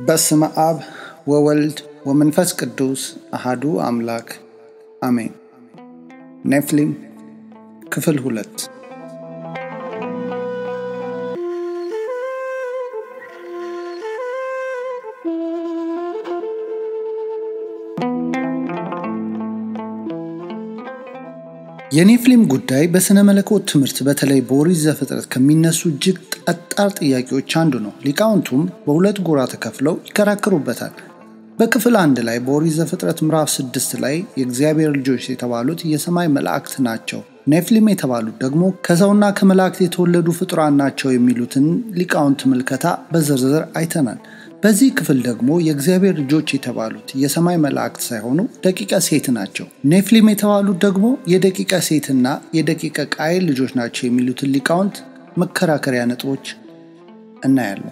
በስመ አብ ወወልድ ወመንፈስ ቅዱስ አሃዱ አምላክ አሜን። ኔፍሊም ክፍል ሁለት የኔፍሊም ጉዳይ በሥነ መለኮት ትምህርት በተለይ በኦሪት ዘፍጥረት ከሚነሱ እጅግ ጠጣር ጥያቄዎች አንዱ ነው። ሊቃውንቱም በሁለት ጎራ ተከፍለው ይከራከሩበታል። በክፍል አንድ ላይ በኦሪት ዘፍጥረት ምዕራፍ ስድስት ላይ የእግዚአብሔር ልጆች የተባሉት የሰማይ መላእክት ናቸው፣ ኔፍሊም የተባሉት ደግሞ ከሰውና ከመላእክት የተወለዱ ፍጡራን ናቸው የሚሉትን ሊቃውንት ምልከታ በዝርዝር አይተናል። በዚህ ክፍል ደግሞ የእግዚአብሔር ልጆች የተባሉት የሰማይ መላእክት ሳይሆኑ ደቂቀ ሴት ናቸው። ኔፍሊም የተባሉት ደግሞ የደቂቀ ሴትና የደቂቀ ቃየል ልጆች ናቸው የሚሉትን ሊቃውንት መከራከሪያ ነጥቦች እናያለን።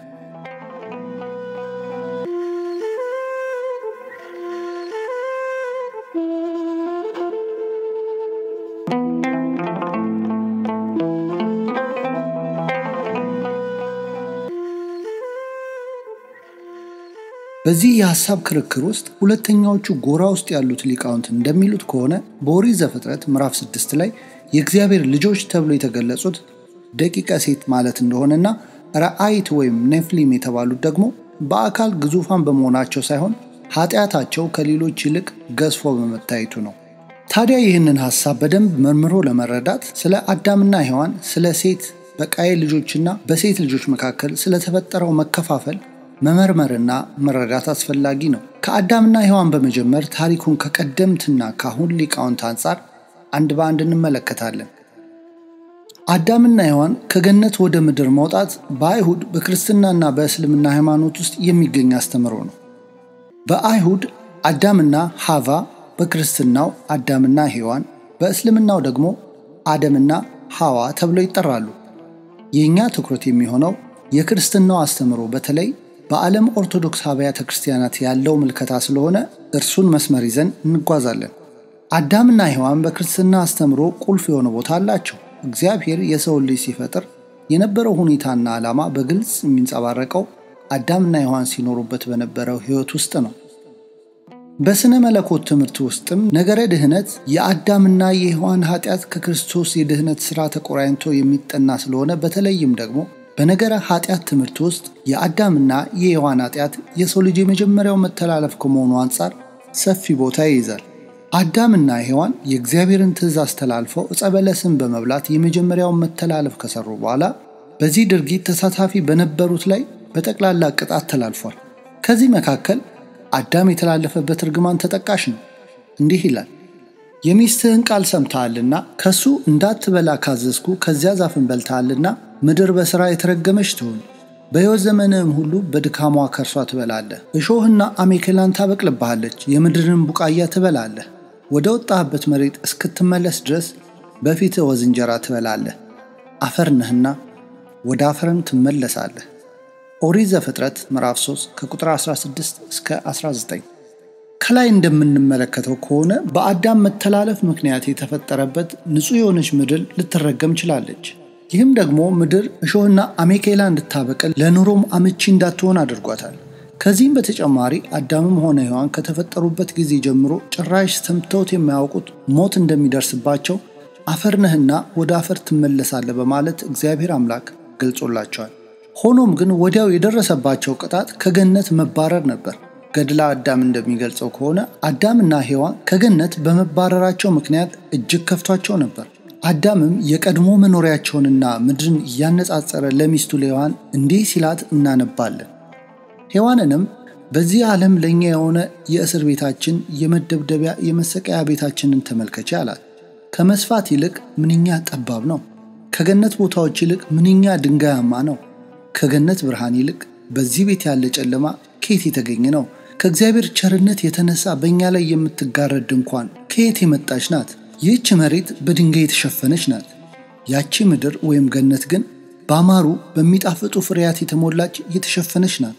በዚህ የሐሳብ ክርክር ውስጥ ሁለተኛዎቹ ጎራ ውስጥ ያሉት ሊቃውንት እንደሚሉት ከሆነ በኦሪት ዘፍጥረት ምዕራፍ ስድስት ላይ የእግዚአብሔር ልጆች ተብሎ የተገለጹት ደቂቀ ሴት ማለት እንደሆነና ረአይት ወይም ኔፍሊም የተባሉት ደግሞ በአካል ግዙፋን በመሆናቸው ሳይሆን ኃጢአታቸው ከሌሎች ይልቅ ገዝፎ በመታየቱ ነው። ታዲያ ይህንን ሐሳብ በደንብ መርምሮ ለመረዳት ስለ አዳምና ሔዋን፣ ስለ ሴት በቃየል ልጆችና በሴት ልጆች መካከል ስለተፈጠረው መከፋፈል መመርመርና መረዳት አስፈላጊ ነው። ከአዳምና ሔዋን በመጀመር ታሪኩን ከቀደምትና ከአሁን ሊቃውንት አንጻር አንድ በአንድ እንመለከታለን። አዳምና ሔዋን ከገነት ወደ ምድር መውጣት በአይሁድ በክርስትናና በእስልምና ሃይማኖት ውስጥ የሚገኝ አስተምሮ ነው። በአይሁድ አዳምና ሐቫ፣ በክርስትናው አዳምና ሔዋን፣ በእስልምናው ደግሞ አደምና ሐዋ ተብለው ይጠራሉ። የእኛ ትኩረት የሚሆነው የክርስትናው አስተምሮ በተለይ በዓለም ኦርቶዶክስ አብያተ ክርስቲያናት ያለው ምልከታ ስለሆነ እርሱን መስመር ይዘን እንጓዛለን። አዳምና ሔዋን በክርስትና አስተምሮ ቁልፍ የሆነ ቦታ አላቸው። እግዚአብሔር የሰውን ልጅ ሲፈጥር የነበረው ሁኔታና ዓላማ በግልጽ የሚንጸባረቀው አዳምና ሔዋን ሲኖሩበት በነበረው ሕይወት ውስጥ ነው። በሥነ መለኮት ትምህርት ውስጥም ነገረ ድህነት የአዳምና የሔዋን ኃጢአት ከክርስቶስ የድህነት ሥራ ተቆራኝቶ የሚጠና ስለሆነ በተለይም ደግሞ በነገረ ኃጢአት ትምህርት ውስጥ የአዳምና የሔዋን ኃጢአት የሰው ልጅ የመጀመሪያው መተላለፍ ከመሆኑ አንጻር ሰፊ ቦታ ይይዛል። አዳምና ሔዋን የእግዚአብሔርን ትእዛዝ ተላልፈው ዕፀ በለስን በመብላት የመጀመሪያውን መተላለፍ ከሰሩ በኋላ በዚህ ድርጊት ተሳታፊ በነበሩት ላይ በጠቅላላ ቅጣት ተላልፏል። ከዚህ መካከል አዳም የተላለፈበት እርግማን ተጠቃሽ ነው። እንዲህ ይላል፣ የሚስትህን ቃል ሰምተሃልና ከሱ እንዳትበላ ካዘዝኩ ከዚያ ዛፍን በልተሃልና ምድር በሥራ የተረገመች ትሁን። በሕይወት ዘመንህም ሁሉ በድካሟ ከእርሷ ትበላለህ። እሾህና አሜከላን ታበቅልብሃለች፣ የምድርን ቡቃያ ትበላለህ። ወደ ወጣህበት መሬት እስክትመለስ ድረስ በፊትህ ወዝ እንጀራ ትበላለህ። አፈር ነህና ወደ አፈርም ትመለሳለህ። ኦሪት ዘፍጥረት ምዕራፍ 3 ከቁጥር 16 እስከ 19። ከላይ እንደምንመለከተው ከሆነ በአዳም መተላለፍ ምክንያት የተፈጠረበት ንጹሕ የሆነች ምድር ልትረገም ችላለች። ይህም ደግሞ ምድር እሾህና አሜኬላ እንድታበቅል ለኑሮም አመቺ እንዳትሆን አድርጓታል። ከዚህም በተጨማሪ አዳምም ሆነ ሔዋን ከተፈጠሩበት ጊዜ ጀምሮ ጭራሽ ሰምተውት የማያውቁት ሞት እንደሚደርስባቸው አፈር ነህና ወደ አፈር ትመለሳለህ በማለት እግዚአብሔር አምላክ ገልጾላቸዋል። ሆኖም ግን ወዲያው የደረሰባቸው ቅጣት ከገነት መባረር ነበር። ገድላ አዳም እንደሚገልጸው ከሆነ አዳምና ሔዋን ከገነት በመባረራቸው ምክንያት እጅግ ከፍቷቸው ነበር። አዳምም የቀድሞ መኖሪያቸውንና ምድርን እያነጻጸረ ለሚስቱ ለሔዋን እንዲህ ሲላት እናነባለን። ሔዋንንም በዚህ ዓለም ለእኛ የሆነ የእስር ቤታችን፣ የመደብደቢያ የመሰቀያ ቤታችንን ተመልከቼ አላት። ከመስፋት ይልቅ ምንኛ ጠባብ ነው። ከገነት ቦታዎች ይልቅ ምንኛ ድንጋያማ ነው። ከገነት ብርሃን ይልቅ በዚህ ቤት ያለ ጨለማ ከየት የተገኘ ነው? ከእግዚአብሔር ቸርነት የተነሳ በእኛ ላይ የምትጋረድ ድንኳን ከየት የመጣች ናት? ይህች መሬት በድንጋይ የተሸፈነች ናት። ያቺ ምድር ወይም ገነት ግን ባማሩ በሚጣፍጡ ፍሬያት የተሞላች የተሸፈነች ናት።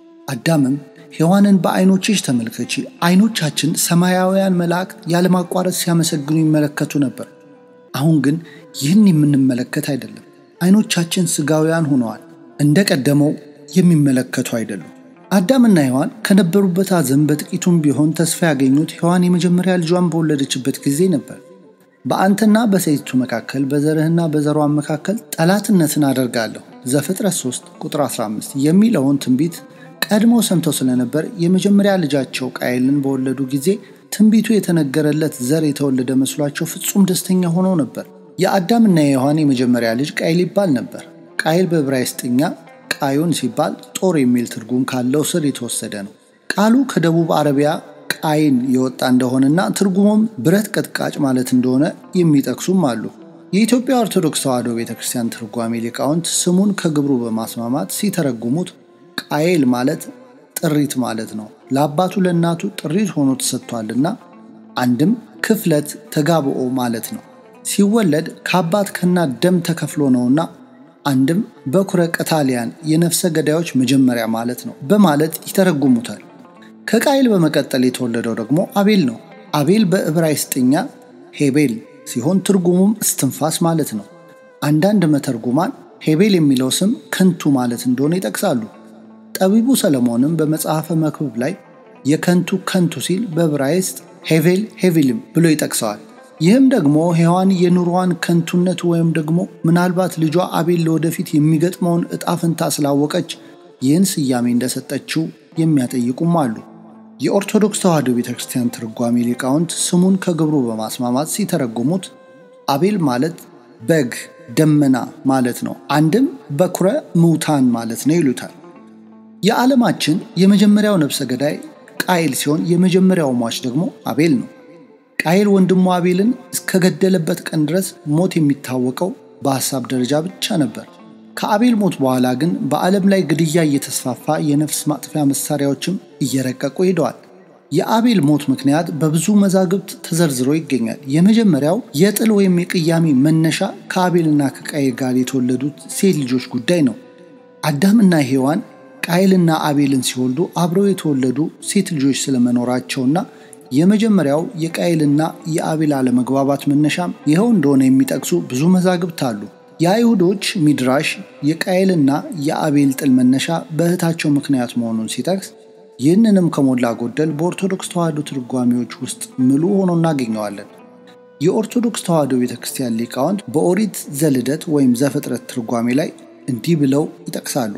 አዳምም ሔዋንን በዐይኖችሽ ተመልከቺ፣ ዐይኖቻችን ሰማያውያን መላእክት ያለማቋረጥ ሲያመሰግኑ ይመለከቱ ነበር። አሁን ግን ይህን የምንመለከት አይደለም። ዐይኖቻችን ሥጋውያን ሆነዋል፣ እንደ ቀደመው የሚመለከቱ አይደሉም። አዳምና ሔዋን ከነበሩበት ሐዘን በጥቂቱም ቢሆን ተስፋ ያገኙት ሔዋን የመጀመሪያ ልጇን በወለደችበት ጊዜ ነበር። በአንተና በሴቲቱ መካከል በዘርህና በዘሯን መካከል ጠላትነትን አደርጋለሁ ዘፍጥረት 3 ቁጥር 15 የሚለውን ትንቢት ቀድሞ ሰምተው ስለነበር የመጀመሪያ ልጃቸው ቃየልን በወለዱ ጊዜ ትንቢቱ የተነገረለት ዘር የተወለደ መስሏቸው ፍጹም ደስተኛ ሆነው ነበር። የአዳምና የሔዋን የመጀመሪያ ልጅ ቃይል ይባል ነበር። ቃይል በዕብራይስጥኛ ቃዮን ሲባል ጦር የሚል ትርጉም ካለው ስር የተወሰደ ነው። ቃሉ ከደቡብ አረቢያ ቃይን የወጣ እንደሆነና ትርጉሙም ብረት ቀጥቃጭ ማለት እንደሆነ የሚጠቅሱም አሉ። የኢትዮጵያ ኦርቶዶክስ ተዋሕዶ ቤተ ክርስቲያን ትርጓሜ ሊቃውንት ስሙን ከግብሩ በማስማማት ሲተረጉሙት ቃየል ማለት ጥሪት ማለት ነው። ለአባቱ ለእናቱ ጥሪት ሆኖ ተሰጥቷልና አንድም ክፍለት ተጋብኦ ማለት ነው። ሲወለድ ከአባት ከእናት ደም ተከፍሎ ነውና አንድም በኩረ ቀታሊያን የነፍሰ ገዳዮች መጀመሪያ ማለት ነው በማለት ይተረጉሙታል። ከቃይል በመቀጠል የተወለደው ደግሞ አቤል ነው። አቤል በዕብራይስጥኛ ሄቤል ሲሆን ትርጉሙም እስትንፋስ ማለት ነው። አንዳንድ መተርጉማን ሄቤል የሚለው ስም ከንቱ ማለት እንደሆነ ይጠቅሳሉ። ጠቢቡ ሰለሞንም በመጽሐፈ መክብብ ላይ የከንቱ ከንቱ ሲል በዕብራይስጥ ሄቬል ሄቪልም ብሎ ይጠቅሰዋል። ይህም ደግሞ ሔዋን የኑሮዋን ከንቱነት ወይም ደግሞ ምናልባት ልጇ አቤል ለወደፊት የሚገጥመውን ዕጣ ፈንታ ስላወቀች ይህን ስያሜ እንደሰጠችው የሚያጠይቁም አሉ። የኦርቶዶክስ ተዋሕዶ ቤተ ክርስቲያን ትርጓሜ ሊቃውንት ስሙን ከግብሩ በማስማማት ሲተረጉሙት አቤል ማለት በግ ደመና ማለት ነው። አንድም በኩረ ምውታን ማለት ነው ይሉታል። የዓለማችን የመጀመሪያው ነፍሰ ገዳይ ቃይል ሲሆን የመጀመሪያው ሟች ደግሞ አቤል ነው። ቃይል ወንድሙ አቤልን እስከገደለበት ቀን ድረስ ሞት የሚታወቀው በሐሳብ ደረጃ ብቻ ነበር። ከአቤል ሞት በኋላ ግን በዓለም ላይ ግድያ እየተስፋፋ የነፍስ ማጥፊያ መሳሪያዎችም እየረቀቁ ሄደዋል። የአቤል ሞት ምክንያት በብዙ መዛግብት ተዘርዝሮ ይገኛል። የመጀመሪያው የጥል ወይም የቅያሜ መነሻ ከአቤልና ከቃይል ጋር የተወለዱት ሴት ልጆች ጉዳይ ነው። አዳምና ሔዋን ቃይልና አቤልን ሲወልዱ አብረው የተወለዱ ሴት ልጆች ስለመኖራቸውና የመጀመሪያው የቃይልና የአቤል አለመግባባት መነሻም ይኸው እንደሆነ የሚጠቅሱ ብዙ መዛግብት አሉ። የአይሁዶች ሚድራሽ የቃይልና የአቤል ጥል መነሻ በእህታቸው ምክንያት መሆኑን ሲጠቅስ ይህንንም ከሞላ ጎደል በኦርቶዶክስ ተዋሕዶ ትርጓሜዎች ውስጥ ምሉ ሆኖ እናገኘዋለን። የኦርቶዶክስ ተዋሕዶ ቤተ ክርስቲያን ሊቃውንት በኦሪት ዘልደት ወይም ዘፍጥረት ትርጓሜ ላይ እንዲህ ብለው ይጠቅሳሉ።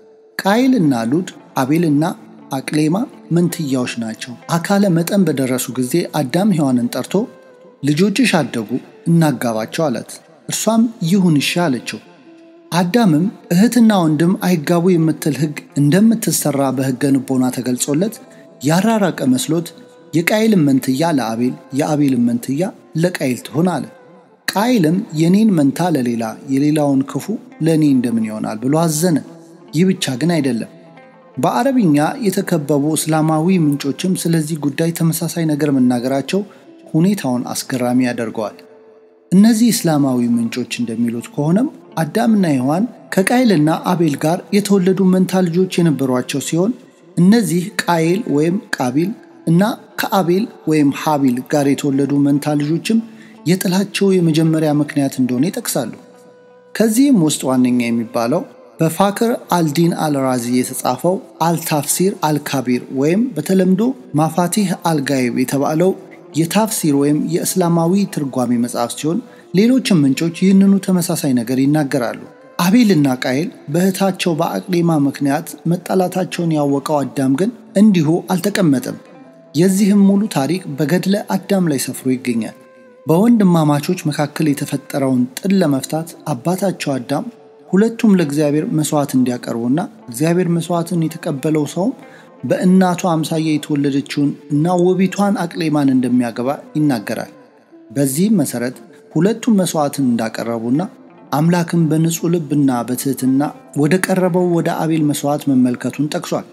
ቃይልና ሉድ አቤልና አቅሌማ መንትያዎች ናቸው። አካለ መጠን በደረሱ ጊዜ አዳም ሔዋንን ጠርቶ ልጆችሽ አደጉ እናጋባቸው አላት። እርሷም ይሁን እሺ አለችው። አዳምም እህትና ወንድም አይጋቡ የምትል ሕግ እንደምትሰራ በሕገ ንቦና ተገልጾለት ያራራቀ መስሎት የቃይልን መንትያ ለአቤል የአቤልን መንትያ ለቃይል ትሆን አለ። ቃይልም የኔን መንታ ለሌላ የሌላውን ክፉ ለእኔ እንደምን ይሆናል ብሎ አዘነ። ይህ ብቻ ግን አይደለም። በአረብኛ የተከበቡ እስላማዊ ምንጮችም ስለዚህ ጉዳይ ተመሳሳይ ነገር መናገራቸው ሁኔታውን አስገራሚ ያደርገዋል። እነዚህ እስላማዊ ምንጮች እንደሚሉት ከሆነም አዳምና ሔዋን ከቃይልና አቤል ጋር የተወለዱ መንታ ልጆች የነበሯቸው ሲሆን እነዚህ ቃይል ወይም ቃቢል እና ከአቤል ወይም ሀቢል ጋር የተወለዱ መንታ ልጆችም የጥላቸው የመጀመሪያ ምክንያት እንደሆነ ይጠቅሳሉ። ከዚህም ውስጥ ዋነኛ የሚባለው በፋክር አልዲን አልራዚ የተጻፈው አልታፍሲር አልካቢር ወይም በተለምዶ ማፋቲህ አልጋይብ የተባለው የታፍሲር ወይም የእስላማዊ ትርጓሜ መጽሐፍ ሲሆን ሌሎችም ምንጮች ይህንኑ ተመሳሳይ ነገር ይናገራሉ። አቤልና ቃይል በእህታቸው በአቅሌማ ምክንያት መጣላታቸውን ያወቀው አዳም ግን እንዲሁ አልተቀመጠም። የዚህም ሙሉ ታሪክ በገድለ አዳም ላይ ሰፍሮ ይገኛል። በወንድማማቾች መካከል የተፈጠረውን ጥል ለመፍታት አባታቸው አዳም ሁለቱም ለእግዚአብሔር መስዋዕት እንዲያቀርቡና እግዚአብሔር መስዋዕትን የተቀበለው ሰውም በእናቷ አምሳያ የተወለደችውን እና ውቢቷን አቅሌማን እንደሚያገባ ይናገራል። በዚህም መሰረት ሁለቱም መስዋዕትን እንዳቀረቡና አምላክን በንጹሕ ልብና በትህትና ወደ ቀረበው ወደ አቤል መስዋዕት መመልከቱን ጠቅሷል።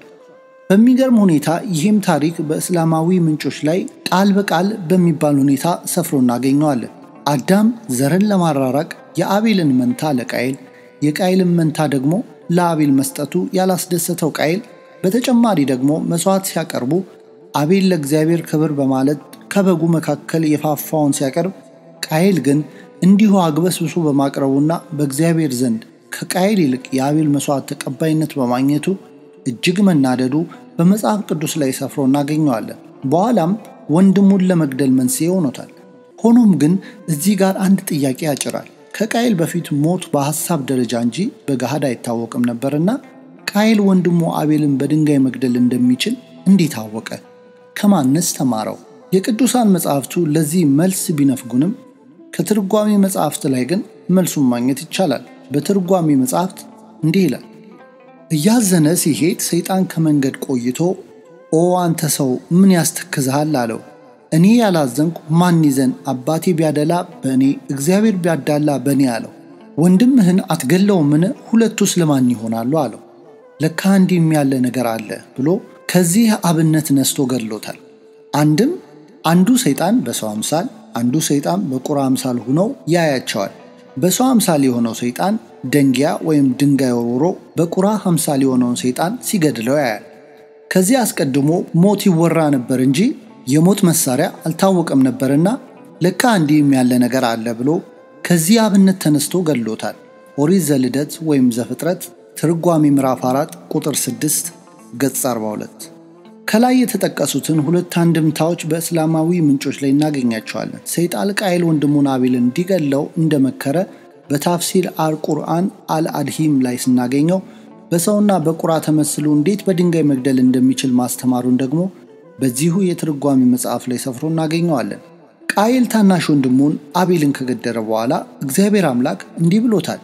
በሚገርም ሁኔታ ይህም ታሪክ በእስላማዊ ምንጮች ላይ ቃል በቃል በሚባል ሁኔታ ሰፍሮ እናገኘዋለን። አዳም ዘርን ለማራራቅ የአቤልን መንታ ለቃይል የቃይልን መንታ ደግሞ ለአቤል መስጠቱ ያላስደሰተው ቃይል በተጨማሪ ደግሞ መስዋዕት ሲያቀርቡ አቤል ለእግዚአብሔር ክብር በማለት ከበጉ መካከል የፋፋውን ሲያቀርብ፣ ቃይል ግን እንዲሁ አግበስብሶ በማቅረቡና በእግዚአብሔር ዘንድ ከቃይል ይልቅ የአቤል መስዋዕት ተቀባይነት በማግኘቱ እጅግ መናደዱ በመጽሐፍ ቅዱስ ላይ ሰፍሮ እናገኘዋለን። በኋላም ወንድሙን ለመግደል መንስኤ ሆኖታል። ሆኖም ግን እዚህ ጋር አንድ ጥያቄ ያጭራል። ከቃይል በፊት ሞት በሐሳብ ደረጃ እንጂ በገሃድ አይታወቅም ነበርና ቃይል ወንድሙ አቤልን በድንጋይ መግደል እንደሚችል እንዴት አወቀ? ከማንስ ተማረው? የቅዱሳን መጻሕፍቱ ለዚህ መልስ ቢነፍጉንም ከትርጓሜ መጻሕፍት ላይ ግን መልሱን ማግኘት ይቻላል። በትርጓሜ መጻሕፍት እንዲህ ይላል። እያዘነ ሲሄድ ሰይጣን ከመንገድ ቆይቶ ኦ አንተ ሰው ምን ያስተክዝሃል አለው። እኔ ያላዘንኩ ማን ይዘን? አባቴ ቢያደላ በእኔ እግዚአብሔር ቢያዳላ በእኔ አለው። ወንድምህን አትገለውምን? ሁለቱስ ለማን ይሆናሉ አለው። ለካ እንዲህም ያለ ነገር አለ ብሎ ከዚህ አብነት ነስቶ ገድሎታል። አንድም አንዱ ሰይጣን በሰው አምሳል አንዱ ሰይጣን በቁራ አምሳል ሆነው ያያቸዋል። በሰው አምሳል የሆነው ሰይጣን ደንጊያ ወይም ድንጋይ ወርውሮ በቁራ አምሳል የሆነውን ሰይጣን ሲገድለው ያያል። ከዚህ አስቀድሞ ሞት ይወራ ነበር እንጂ የሞት መሳሪያ አልታወቀም ነበርና ለካ እንዲህም ያለ ነገር አለ ብሎ ከዚህ አብነት ተነስቶ ገድሎታል። ኦሪት ዘልደት ወይም ዘፍጥረት ትርጓሜ ምዕራፍ 4 ቁጥር 6 ገጽ 42። ከላይ የተጠቀሱትን ሁለት አንድምታዎች በእስላማዊ ምንጮች ላይ እናገኛቸዋለን። ሰይጣን ቃይል ወንድሙን አቤልን እንዲገለው እንደመከረ በታፍሲር አል ቁርአን አልአድሂም ላይ ስናገኘው በሰውና በቁራ ተመስሎ እንዴት በድንጋይ መግደል እንደሚችል ማስተማሩን ደግሞ በዚሁ የትርጓሜ መጽሐፍ ላይ ሰፍሮ እናገኘዋለን። ቃይል ታናሽ ወንድሙን አቤልን ከገደረ በኋላ እግዚአብሔር አምላክ እንዲህ ብሎታል።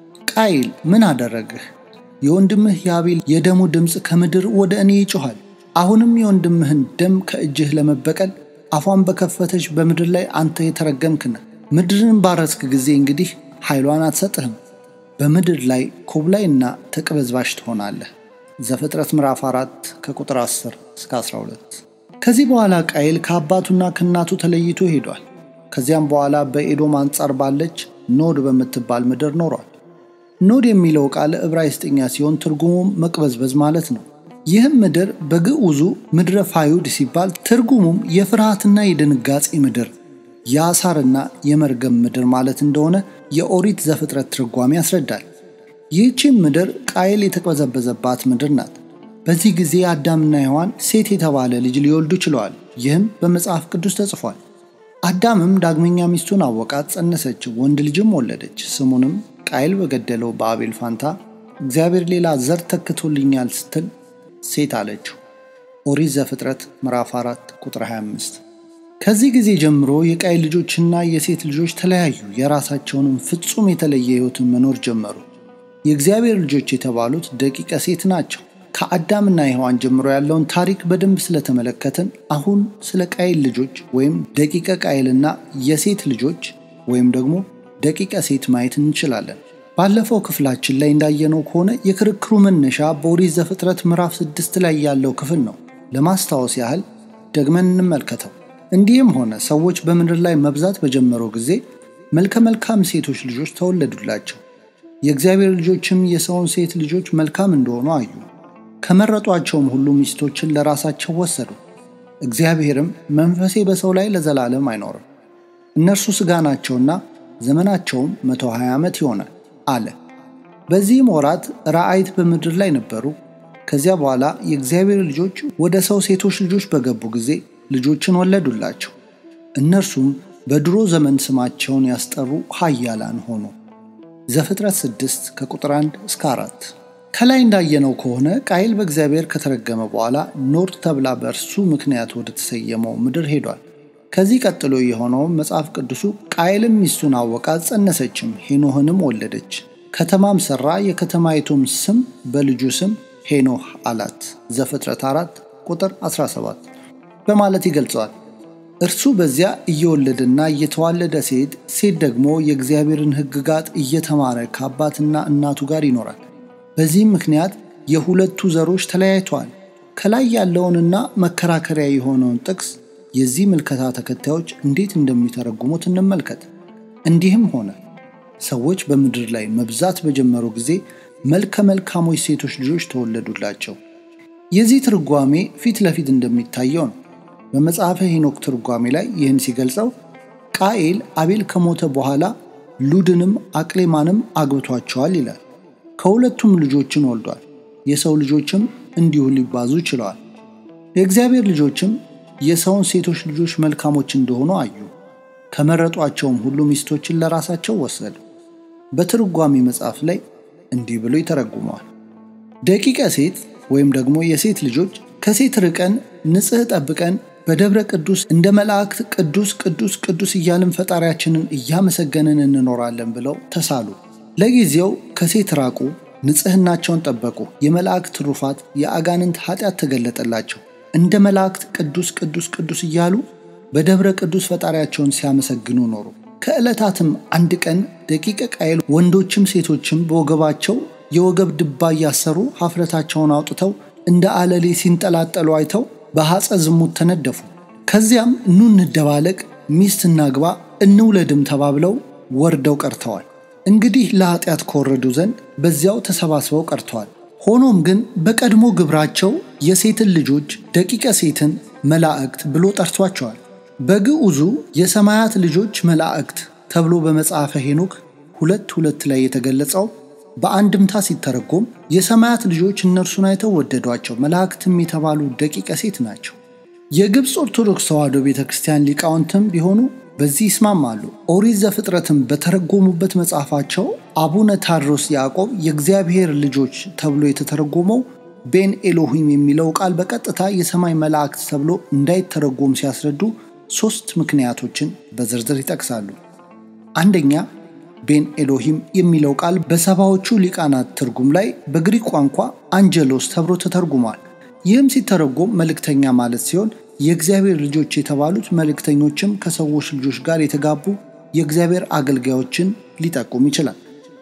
ቃይል ምን አደረግህ? የወንድምህ የአቤል የደሙ ድምፅ ከምድር ወደ እኔ ይጮኋል። አሁንም የወንድምህን ደም ከእጅህ ለመበቀል አፏን በከፈተች በምድር ላይ አንተ የተረገምክ ነህ። ምድርን ባረስክ ጊዜ እንግዲህ ኃይሏን አትሰጥህም። በምድር ላይ ኮብላይና ተቅበዝባሽ ትሆናለህ። ዘፍጥረት ምዕራፍ 4 ከቁጥር 10 እስከ 12። ከዚህ በኋላ ቃይል ከአባቱና ከእናቱ ተለይቶ ሄዷል። ከዚያም በኋላ በኤዶም አንጻር ባለች ኖድ በምትባል ምድር ኖሯል። ኖድ የሚለው ቃል ዕብራይስጥኛ ሲሆን ትርጉሙም መቅበዝበዝ ማለት ነው። ይህም ምድር በግዑዙ ምድረ ፋዩድ ሲባል ትርጉሙም የፍርሃትና የድንጋጼ ምድር የአሳርና የመርገም ምድር ማለት እንደሆነ የኦሪት ዘፍጥረት ትርጓሜ ያስረዳል። ይህቺም ምድር ቃየል የተቅበዘበዘባት ምድር ናት። በዚህ ጊዜ አዳምና ሔዋን ሴት የተባለ ልጅ ሊወልዱ ችለዋል። ይህም በመጽሐፍ ቅዱስ ተጽፏል። አዳምም ዳግመኛ ሚስቱን አወቃት፣ ጸነሰች፣ ወንድ ልጅም ወለደች። ስሙንም ቃየል በገደለው በአቤል ፋንታ እግዚአብሔር ሌላ ዘር ተክቶልኛል ስትል ሴት አለችው። ኦሪት ዘፍጥረት ምዕራፍ 4 ቁጥር 25። ከዚህ ጊዜ ጀምሮ የቃየል ልጆችና የሴት ልጆች ተለያዩ። የራሳቸውንም ፍጹም የተለየ ሕይወትን መኖር ጀመሩ። የእግዚአብሔር ልጆች የተባሉት ደቂቀ ሴት ናቸው። ከአዳምና ሔዋን ጀምሮ ያለውን ታሪክ በደንብ ስለተመለከትን አሁን ስለ ቃየል ልጆች ወይም ደቂቀ ቃየልና የሴት ልጆች ወይም ደግሞ ደቂቀ ሴት ማየት እንችላለን። ባለፈው ክፍላችን ላይ እንዳየነው ከሆነ የክርክሩ መነሻ በኦሪት ዘፍጥረት ምዕራፍ ስድስት ላይ ያለው ክፍል ነው። ለማስታወስ ያህል ደግመን እንመልከተው። እንዲህም ሆነ ሰዎች በምድር ላይ መብዛት በጀመሩ ጊዜ መልከ መልካም ሴቶች ልጆች ተወለዱላቸው። የእግዚአብሔር ልጆችም የሰውን ሴት ልጆች መልካም እንደሆኑ አዩ። ከመረጧቸውም ሁሉ ሚስቶችን ለራሳቸው ወሰዱ። እግዚአብሔርም መንፈሴ በሰው ላይ ለዘላለም አይኖርም፣ እነርሱ ሥጋ ናቸውና ዘመናቸውም 120 ዓመት ይሆናል አለ። በዚህም ወራት ራአይት በምድር ላይ ነበሩ። ከዚያ በኋላ የእግዚአብሔር ልጆች ወደ ሰው ሴቶች ልጆች በገቡ ጊዜ ልጆችን ወለዱላቸው። እነርሱም በድሮ ዘመን ስማቸውን ያስጠሩ ኃያላን ሆኑ። ዘፍጥረት 6 ከቁጥር 1 እስከ 4። ከላይ እንዳየነው ከሆነ ቃይል በእግዚአብሔር ከተረገመ በኋላ ኖድ ተብላ በእርሱ ምክንያት ወደ ተሰየመው ምድር ሄዷል። ከዚህ ቀጥሎ የሆነውም መጽሐፍ ቅዱሱ ቃየልም ሚስቱን አወቃት፣ ጸነሰችም፣ ሄኖህንም ወለደች። ከተማም ሠራ፣ የከተማይቱም ስም በልጁ ስም ሄኖህ አላት። ዘፍጥረት 4 ቁጥር 17 በማለት ይገልጸዋል። እርሱ በዚያ እየወለደና እየተዋለደ ሲሄድ፣ ሴት ደግሞ የእግዚአብሔርን ሕግጋት እየተማረ ከአባትና እናቱ ጋር ይኖራል። በዚህም ምክንያት የሁለቱ ዘሮች ተለያይተዋል። ከላይ ያለውንና መከራከሪያ የሆነውን ጥቅስ የዚህ ምልከታ ተከታዮች እንዴት እንደሚተረጉሙት እንመልከት። እንዲህም ሆነ ሰዎች በምድር ላይ መብዛት በጀመሩ ጊዜ መልከ መልካሞች ሴቶች ልጆች ተወለዱላቸው። የዚህ ትርጓሜ ፊት ለፊት እንደሚታየው ነው። በመጽሐፈ ሄኖክ ትርጓሜ ላይ ይህን ሲገልጸው ቃኤል አቤል ከሞተ በኋላ ሉድንም አቅሌማንም አግብቷቸዋል ይላል። ከሁለቱም ልጆችን ወልዷል። የሰው ልጆችም እንዲሁ ሊባዙ ችለዋል። የእግዚአብሔር ልጆችም የሰውን ሴቶች ልጆች መልካሞች እንደሆኑ አዩ። ከመረጧቸውም ሁሉ ሚስቶችን ለራሳቸው ወሰዱ። በትርጓሜ መጽሐፍ ላይ እንዲህ ብሎ ይተረጉመዋል። ደቂቀ ሴት ወይም ደግሞ የሴት ልጆች ከሴት ርቀን ንጽሕ ጠብቀን በደብረ ቅዱስ እንደ መላእክት ቅዱስ ቅዱስ ቅዱስ እያልን ፈጣሪያችንን እያመሰገንን እንኖራለን ብለው ተሳሉ። ለጊዜው ከሴት ራቁ፣ ንጽሕናቸውን ጠበቁ። የመላእክት ትሩፋት፣ የአጋንንት ኃጢአት ተገለጠላቸው። እንደ መላእክት ቅዱስ ቅዱስ ቅዱስ እያሉ በደብረ ቅዱስ ፈጣሪያቸውን ሲያመሰግኑ ኖሩ። ከዕለታትም አንድ ቀን ደቂቀ ቃየል ወንዶችም ሴቶችም በወገባቸው የወገብ ድባ እያሰሩ ሀፍረታቸውን አውጥተው እንደ አለሌ ሲንጠላጠሉ አይተው በሐፀ ዝሙት ተነደፉ። ከዚያም ኑ እንደባለቅ፣ ሚስት እናግባ፣ እንውለድም ተባብለው ወርደው ቀርተዋል። እንግዲህ ለኃጢአት ከወረዱ ዘንድ በዚያው ተሰባስበው ቀርተዋል። ሆኖም ግን በቀድሞ ግብራቸው የሴትን ልጆች ደቂቀ ሴትን መላእክት ብሎ ጠርቷቸዋል። በግዑዙ የሰማያት ልጆች መላእክት ተብሎ በመጽሐፈ ሄኖክ ሁለት ሁለት ላይ የተገለጸው በአንድምታ ሲተረጎም የሰማያት ልጆች እነርሱን አይተው ወደዷቸው፣ መላእክትም የተባሉ ደቂቀ ሴት ናቸው። የግብፅ ኦርቶዶክስ ተዋሕዶ ቤተ ክርስቲያን ሊቃውንትም ቢሆኑ በዚህ ይስማማሉ። ኦሪት ዘፍጥረትን በተረጎሙበት መጽሐፋቸው አቡነ ታድሮስ ያዕቆብ የእግዚአብሔር ልጆች ተብሎ የተተረጎመው ቤን ኤሎሂም የሚለው ቃል በቀጥታ የሰማይ መላእክት ተብሎ እንዳይተረጎም ሲያስረዱ ሦስት ምክንያቶችን በዝርዝር ይጠቅሳሉ። አንደኛ ቤን ኤሎሂም የሚለው ቃል በሰባዎቹ ሊቃናት ትርጉም ላይ በግሪክ ቋንቋ አንጀሎስ ተብሎ ተተርጉሟል። ይህም ሲተረጎም መልእክተኛ ማለት ሲሆን የእግዚአብሔር ልጆች የተባሉት መልእክተኞችም ከሰዎች ልጆች ጋር የተጋቡ የእግዚአብሔር አገልጋዮችን ሊጠቁም ይችላል።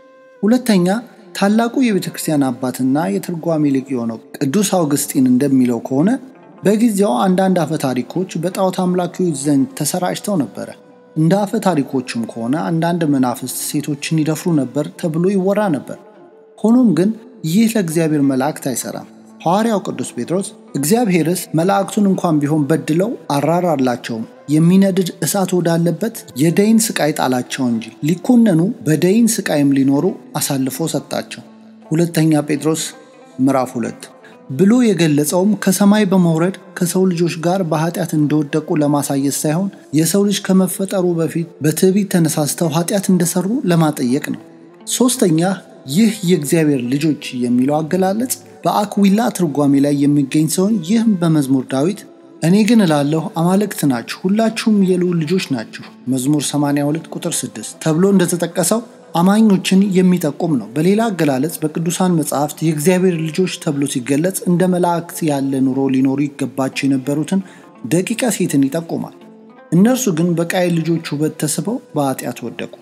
ሁለተኛ ታላቁ የቤተ ክርስቲያን አባትና የትርጓሜ ሊቅ የሆነው ቅዱስ አውግስጢን እንደሚለው ከሆነ በጊዜው አንዳንድ አፈ ታሪኮች በጣዖት አምላኪዎች ዘንድ ተሰራጭተው ነበረ። እንደ አፈ ታሪኮቹም ከሆነ አንዳንድ መናፍስት ሴቶችን ይደፍሩ ነበር ተብሎ ይወራ ነበር። ሆኖም ግን ይህ ለእግዚአብሔር መላእክት አይሰራም። ሐዋርያው ቅዱስ ጴጥሮስ እግዚአብሔርስ መላእክቱን እንኳን ቢሆን በድለው አራራላቸውም፣ የሚነድድ እሳት ወዳለበት የደይን ስቃይ ጣላቸው እንጂ ሊኮነኑ በደይን ስቃይም ሊኖሩ አሳልፎ ሰጣቸው። ሁለተኛ ጴጥሮስ ምዕራፍ ሁለት ብሎ የገለጸውም ከሰማይ በመውረድ ከሰው ልጆች ጋር በኃጢአት እንደወደቁ ለማሳየት ሳይሆን የሰው ልጅ ከመፈጠሩ በፊት በትዕቢት ተነሳስተው ኃጢአት እንደሰሩ ለማጠየቅ ነው። ሦስተኛ ይህ የእግዚአብሔር ልጆች የሚለው አገላለጽ በአክዊላ ትርጓሜ ላይ የሚገኝ ሲሆን ይህም በመዝሙር ዳዊት እኔ ግን እላለሁ አማልክት ናችሁ፣ ሁላችሁም የልዑል ልጆች ናችሁ መዝሙር 82 ቁጥር 6 ተብሎ እንደተጠቀሰው አማኞችን የሚጠቁም ነው። በሌላ አገላለጽ በቅዱሳን መጽሐፍት የእግዚአብሔር ልጆች ተብሎ ሲገለጽ እንደ መላእክት ያለ ኑሮ ሊኖሩ ይገባቸው የነበሩትን ደቂቀ ሴትን ይጠቁማል። እነርሱ ግን በቃየል ልጆች ውበት ተስበው በኃጢአት ወደቁ።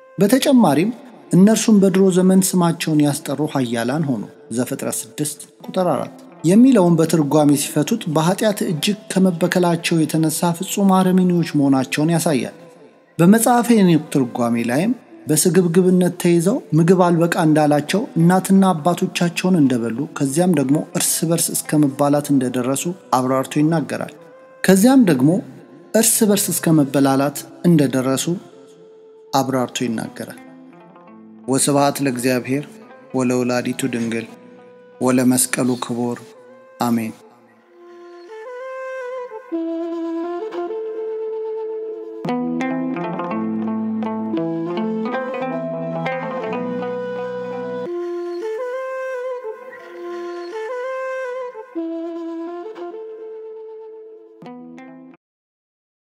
በተጨማሪም እነርሱም በድሮ ዘመን ስማቸውን ያስጠሩ ኃያላን ሆኑ ዘፍጥረት 6 ቁጥር 4 የሚለውን በትርጓሜ ሲፈቱት በኃጢአት እጅግ ከመበከላቸው የተነሳ ፍጹም አረመኔዎች መሆናቸውን ያሳያል። በመጽሐፈ ሄኖክ ትርጓሜ ላይም በስግብግብነት ተይዘው ምግብ አልበቃ እንዳላቸው እናትና አባቶቻቸውን እንደበሉ ከዚያም ደግሞ እርስ በርስ እስከ መባላት እንደደረሱ አብራርቶ ይናገራል። ከዚያም ደግሞ እርስ በርስ እስከ መበላላት እንደደረሱ አብራርቶ ይናገራል። ወስብሐት ለእግዚአብሔር ወለወላዲቱ ድንግል ወለመስቀሉ ክቡር አሜን።